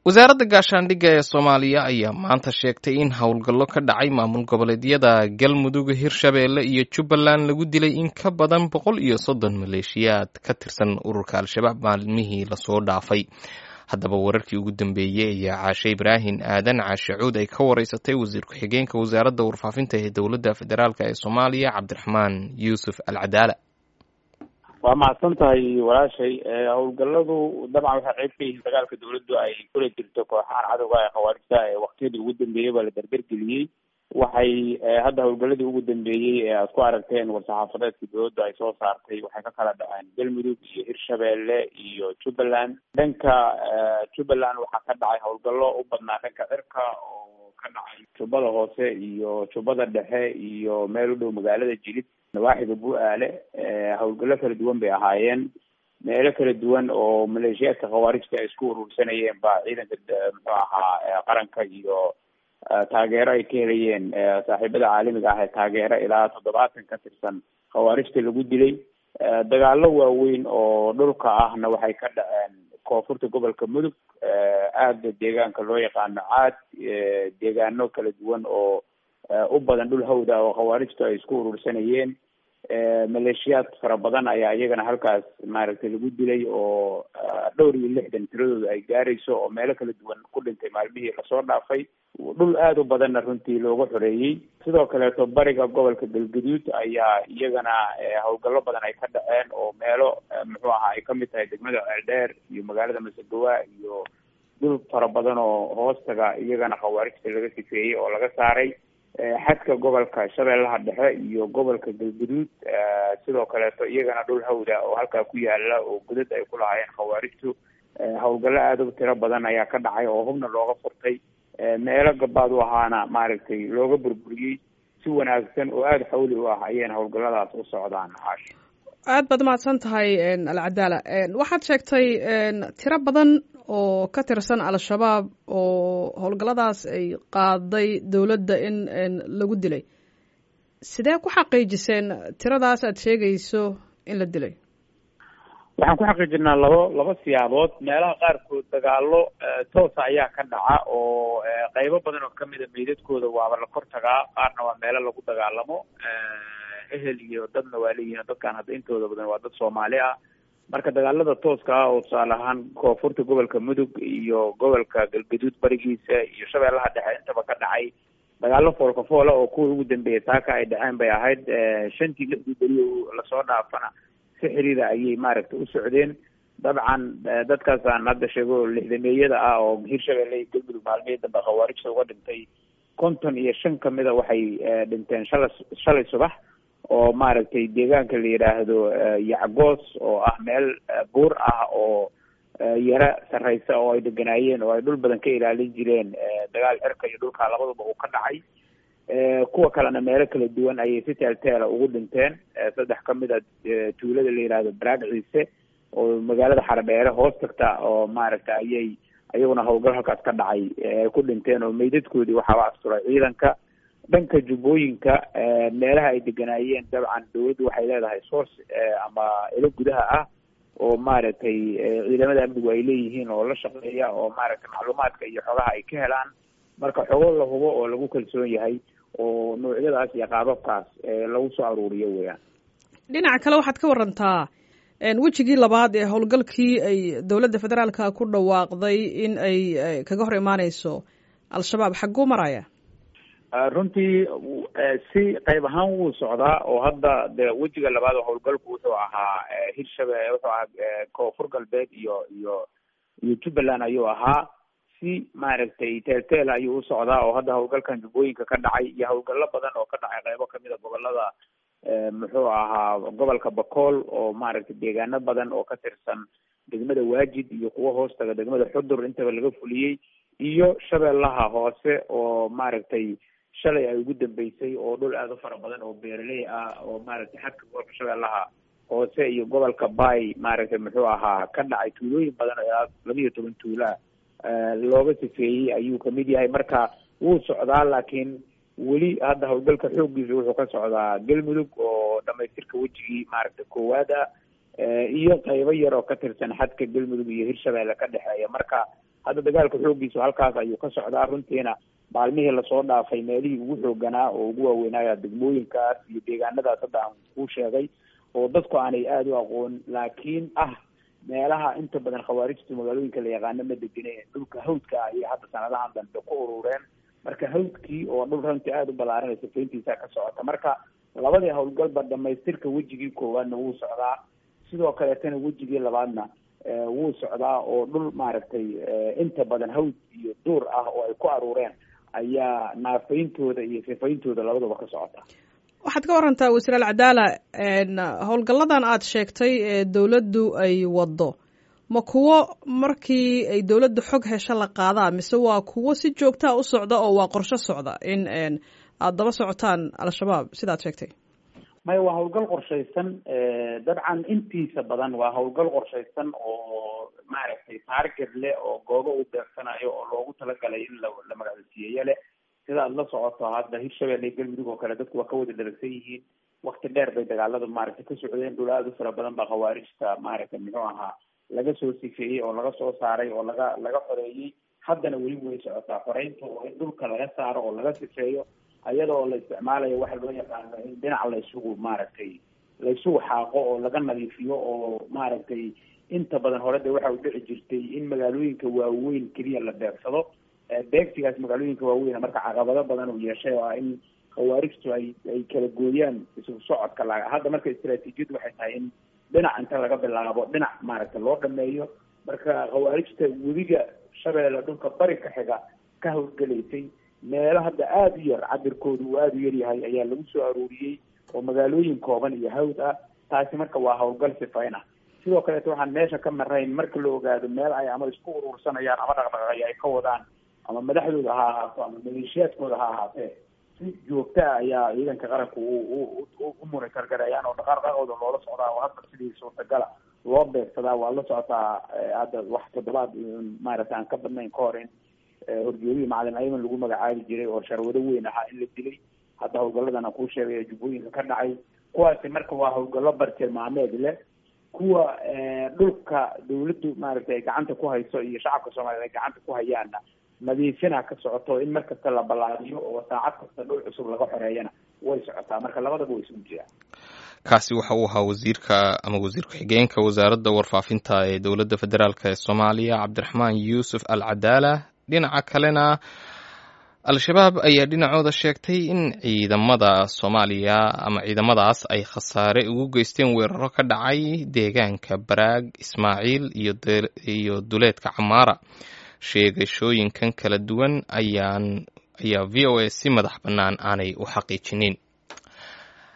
wasaaradda gaashaandhigga ee soomaaliya ayaa maanta sheegtay in howlgallo ka dhacay maamul goboleedyada galmudug hirshabeelle iyo jubbaland lagu dilay in ka badan boqol iyo soddon maleeshiyaad ka tirsan ururka al-shabaab maalmihii lasoo dhaafay haddaba wararkii ugu dambeeyey ayaa caashe ibraahin aadan caashe cuud ay ka wareysatay wasiir ku-xigeenka wasaaradda warfaafinta ee dowladda federaalk ee soomaaliya cabdiraxmaan yuusuf al cadaala waa mahadsan tahay walaashay howlgaladu dabcan waxay qayb ka yihiin dagaalka dawladdu ay kula jirto kooxahan cadowga ee khawaarijta ee waktiyadii ugu dambeeyey baa la dardargeliyey waxay hadda howlgaladii ugu dambeeyey ee aad ku aragteen war-saxaafadeedkii dawladdu ay soo saartay waxay ka kala dhaceen galmudug iyo hirshabeelle iyo jubbaland dhanka jubbaland waxaa ka dhacay howlgallo u badnaa dhanka cirka oo ka dhacay jubbada hoose iyo jubbada dhexe iyo meel u dhow magaalada jilid nawaaxiga bu-aale howlgallo kala duwan bay ahaayeen meelo kala duwan oo maleeshiyaadka khawaarijta ay isku urursanayeen baa ciidanka muxuu ahaa qaranka iyo taageero ay ka helayeen saaxiibada caalamiga ah ee taageero ilaa toddobaatan ka tirsan khawaarijta lagu dilay dagaalo waaweyn oo dhulka ahna waxay ka dhaceen koonfurta gobolka mudug aada deegaanka loo yaqaano caad deegaano kala duwan oo u badan dhul hawda oo khawaarijtu ay isku urursanayeen maleeshiyaad fara badan ayaa iyagana halkaas maaragtay lagu dilay oo dhowr iyo lixdan tiradooda ay gaarayso oo meelo kala duwan ku dhintay maalmihii lasoo dhaafay dhul aada u badanna runtii looga xoreeyey sidoo kaleeto bariga gobolka galgaduud ayaa iyagana howlgallo badan ay ka dhaceen oo meelo muxuu ahaa ay kamid tahay degmada ceeldheer iyo magaalada masegawa iyo dhul fara badan oo hoostaga iyagana khawaarijta laga sifeeyey oo laga saaray xadka gobolka shabeellaha dhexe iyo gobolka galguduud sidoo kaleeto iyagana dhul hawda oo halkaa ku yaala oo godad ay ku lahaayeen khawaarijtu howlgallo aada u tiro badan ayaa ka dhacay oo hubna looga furtay meelo gabaad u ahaana maaragtay looga burburiyey si wanaagsan oo aada xawli u ah ayayna howlgalladaas u socdaan caash aad baad mahadsan tahay alcadaala waxaad sheegtay tiro badan oo ka tirsan al-shabaab oo howlgalladaas ay qaaday dowladda in lagu dilay sidee ku xaqiijiseen tiradaas aad sheegayso in la dilay waxaan ku xaqiijinaa labo laba siyaabood meelaha qaarkood dagaalo toosa ayaa ka dhaca oo qeybo badan oo kamida meydadkooda waaba la kor tagaa qaarna waa meelo lagu dagaalamo ehel iyo dadna waa leeyihin dadkan hadda intooda badan waa dad soomaali ah marka dagaalada tooska ah oo tusaale ahaan koonfurta gobolka mudug iyo gobolka galgaduud barigiisa iyo shabeellaha dhexe intaba ka dhacay dagaalo foolka foola oo kuwa ugu dambeeyay taaka ay dhaceen bay ahayd shantii lixdii beri lasoo dhaafana si xiriira ayay maaragtay u socdeen dabcan dadkaasaan hadda sheego lixdameeyada ah oo hirshabeelle iyo galmudug maalmihii dambe khawaarijta uga dhintay konton iyo shan kamida waxay dhinteen shala shalay subax oo maaragtay deegaanka la yidhaahdo yacgoos oo ah meel buur ah oo yaro sarreysa oo ay deganaayeen oo ay dhul badan ka ilaalin jireen dagaal cirka iyo dhulka labaduba uu ka dhacay kuwa kalena meelo kala duwan ayay si teelteela ugu dhinteen saddex kamid a tuulada la yidhaahdo baraag ciise oo magaalada xaradheere hoos tagta oo maaragta ayay ayaguna howlgal halkaas ka dhacay ku dhinteen oo meydadkoodii waxaaba asturay ciidanka dhanka jubbooyinka meelaha ay deganaayeen dabcan dawladdu waxay leedahay source ama ilo gudaha ah oo maaragtay ciidamada amnigu ay leeyihiin oo la shaqeeya oo maaragtay macluumaadka iyo xogaha ay ka helaan marka xogo la hubo oo lagu kalsoon yahay oo noocyadaas iyo qaababkaas lagu soo aruuriyo weeyaan dhinaca kale waxaad ka warantaa wejigii labaad ee howlgalkii ay dowladda federaalka ku dhawaaqday in ay kaga hor imaaneyso al-shabaab xagguu maraya runtii si qayb ahaan wuu socdaa oo hadda de wejiga labaad oo howlgalku wuxuu ahaa hirshabe wuxuu ahaa koonfur galbeed iyo iyo iyo jubbaland ayuu ahaa si maaragtay teelteel ayuu u socdaa oo hadda howlgalkan jubbooyinka ka dhacay iyo howlgallo badan oo ka dhacay qaybo kamid a gobolada muxuu ahaa gobolka bakool oo maaragtay deegaano badan oo ka tirsan degmada waajid iyo kuwo hoostaga degmada xudur intaba laga fuliyey iyo shabeellaha hoose oo maaragtay shalay ay ugu dambeysay oo dhul aada u fara badan oo beeraley ah oo maaragtay xadka gobolka shabeellaha hoose iyo gobolka bay maaragtay muxuu ahaa ka dhacay tuulooyin badan oo ilaa laba iyo toban tuulaa looga sifeeyey ayuu kamid yahay marka wuu socdaa laakiin weli hadda howlgalka xooggiisa wuxuu ka socdaa galmudug oo dhamaystirka wejigii maaragtay koowaad ah iyo qaybo yar oo ka tirsan xadka galmudug iyo hirshabeelle ka dhexeeya marka hadda dagaalka xooggiisu halkaas ayuu ka socdaa runtiina maalmihii lasoo dhaafay meelihii ugu xooganaa oo ugu waaweynaya degmooyinkaas iyo deegaanadaas hadda aan kuu sheegay oo dadku aanay aada u aqoon laakiin ah meelaha inta badan khawaarijtu magaalooyinka la yaqaano ma degine dhulka hawdka ah iyo hadda sanadahan dambe ku urureen marka hawdkii oo dhul runtii aada u ballaaranay safayntiisa ka socota marka labadii howlgalba dhamaystirka wejigii koowaadna wuu socdaa sidoo kaleetana wejigii labaadna wuu socdaa oo dhul maaragtay inta badan hawd iyo duur ah oo ay ku aruureen ayaa naafayntooda iyo sifayntooda labadaba ka socota waxaad ka warantaa wasiir alcadaala howlgalladan aad sheegtay ee dowladdu ay waddo ma kuwo markii ay dowladdu xog hesho la qaadaa mise waa kuwo si joogtaa u socda oo waa qorsho socda in aada daba socotaan al-shabaab sidaad sheegtay maya waa howlgal qorshaysan dabcan intiisa badan waa howlgal qorshaysan oo maaragtay taarget leh oo goobo u beegsanayo oo loogu talagalay in la la magacalsiiyeyo leh sida aad la socoto hadda hirshabelle iyo galmudug oo kale dadku waa ka wada dharagsan yihiin wakti dheer bay dagaaladu maaragtay ka socdeen dhul aada u fara badan baa khawaarijta maaragtay muxuu ahaa laga soo sifeeyey oo laga soo saaray oo laga laga xoreeyey haddana weli way socotaa xoreynta oo in dhulka laga saaro oo laga sifeeyo iyada oo la isticmaalayo waxa loo yaqaano in dhinac la isugu maaragtay la isugu xaaqo oo laga nadiifiyo oo maaragtay inta badan hore de waxa u dhici jirtay in magaalooyinka waaweyn keliya la beegsado beegsigaas magaalooyinka waaweyn marka caqabado badan uu yeeshay oo ah in khawaarijtu ay ay kala gooyaan isu socodka la hadda marka istaraatiijiyadu waxay tahay in dhinac inta laga bilaabo dhinac maaragtay loo dhameeyo marka khawaarijta webiga shabeelle dhulka bari ka xiga ka howlgelaysay meelo hadda aada u yar cabirkoodu uu aada u yaryahay ayaa lagu soo aruuriyey oo magaalooyin kooban iyo hawd ah taasi marka waa howlgal sifayn ah sidoo kaleeto waxaan meesha ka marayn marka la ogaado meel ay ama isku urursanayaan ama dhaqdhaqaaqyo ay ka wadaan ama madaxdooda ha ahaato ama maleeshiyaadkooda ha ahaatee si joogta ah ayaa ciidanka qaranku u u monitor garayaan oo dhaqaaqooda loola socdaa oo hadda sidii suurtagala loo beegsadaa waa la socotaa hadda wax toddobaad maaragtay aan ka badnayn ka hor in horjoogihii macalin ayman lagu magacaabi jiray oo sharwado weyn ahaa in la dilay hadda howlgalladan aan kuu sheegay jubbooyinka ka dhacay kuwaasi marka waa howlgallo bartilmaameed leh kuwa dhulka dawladdu maaragtay ay gacanta ku hayso iyo shacabka soomaliya ay gacanta ku hayaanna nadiifina ka socoto in mar kasta la ballaariyo oo saacad kasta dhul cusub laga xoreeyana way socotaa marka labadaba way isugu jiraan kaasi waxa uu ahaa wasiirka ama wasiir ku-xigeenka wasaaradda warfaafinta ee dowladda federaalk ee soomaaliya cabdiraxmaan yuusuf al cadaala dhinaca kalena al-shabaab ayaa dhinacooda sheegtay in ciidamada soomaaliya ama ciidamadaas ay khasaare ugu geysteen weeraro ka dhacay deegaanka baraag ismaaciil iyo duleedka camaara sheegashooyinkan kala duwan ayaan ayaa v o a si madax bannaan aanay u xaqiijinin